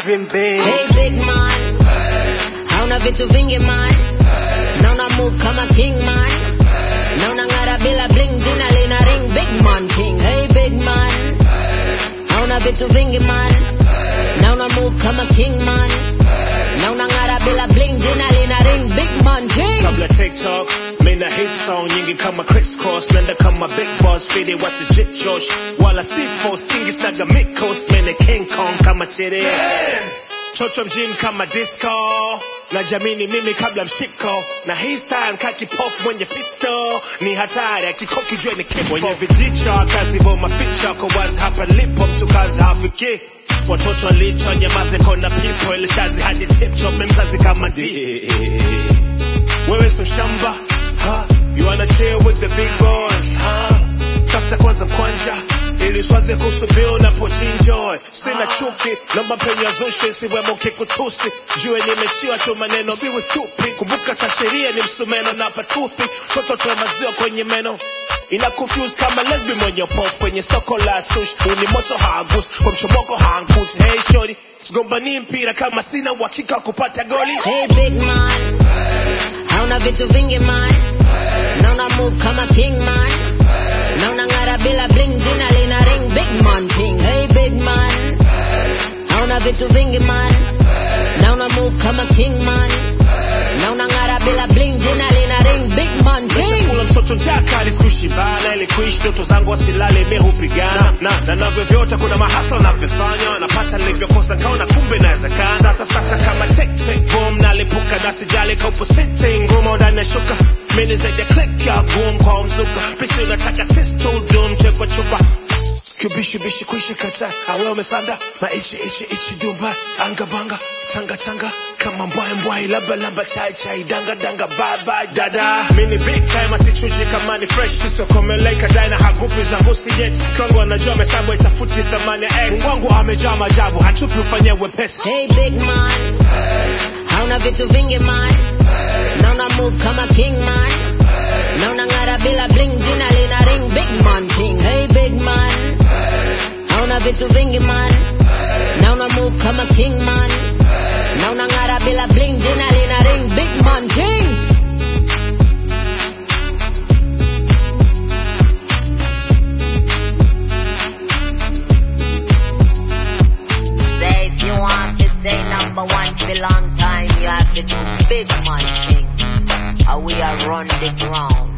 dream big Hey big man, hauna vitu vingi man, na una move kama king man, na unang'ara bila bling, jina lina ring big man king. Hey big man, hauna vitu vingi man, na una move kama king man, na unang'ara bila bling, jina lina ring big man king. kabla tiktok mina hit song nyingi kama crisscross nenda kama big boss fidi wasijit josh wala sifos kingi saga mikos mene king kong kama chiri chocho mjini kama disco na jamini mimi kabla mshiko na hii style kaki pop mwenye pisto ni hatari akikoki jue ni kifo mwenye vijicho kazi bo maficho kwa wazi hapa lipo mtu kazi hafiki watoto licho nyamaze kona pipo ilishazi hadi tipcho memzazi kama di wewe so shamba ha? you wanna chill with the big boys ha? tafuta kwanza mkwanja ili swaze kuhusu bill na pochinjoy sina chuki naomba mpenyo zushi siwemo kikutusi jue nimeshiwa tu maneno siwe stupi kumbuka cha sheria ni msumeno na patupi toto toa maziwa kwenye meno ina confuse kama lesbi mwenye pof kwenye soko la sush uni moto hagus kwa mchomoko hangut hey shori sigombani mpira kama sina uhakika wa kupata goli Hey big man, hauna vitu vingi man, na una move kama king man, na unang'ara bila bling, jina lina ring big man king. Hey big man, hauna vitu vingi man, na una move kama king man, na unang'ara bila bling, jina lina ring big man king. kula mtoto jaka lisikushibana ili kuishi ndoto zangu wasilale mi hupigana na na navyovyote kuna mahasla navyofanya napata nilivyokosa nkaona kumbe nawezekana sasa sasa kama tek tek boom nalipuka na sijali kaupo sitting ngumo ndani ya shuka mini zaidi ya click ya boom kwa mzuka pisi unataka sisto dum chekwa chupa kibishibishi kuishi kata awe umesanda maichi ichi ichi dumba anga banga changa changa kama mbwai mbwai lamba lamba chai chai danga danga bye bye dada mini big time asichuji kama ni fresh sisio komeleka dai na hagupi za husi yet strong wanajua mesabu itafuti thamani ya x wangu amejaa majabu hatupi ufanye wepesi Hey big man, hauna vitu vingi man, na una move kama king man, na unang'ara bila bling, jina lina ring big man king. Hey big man, hauna vitu vingi man, na una move kama king man, na unang'ara bila bling, jina lina ring big man king. Say if you want to stay number one for long time, you have to do big man things. How we are run the ground.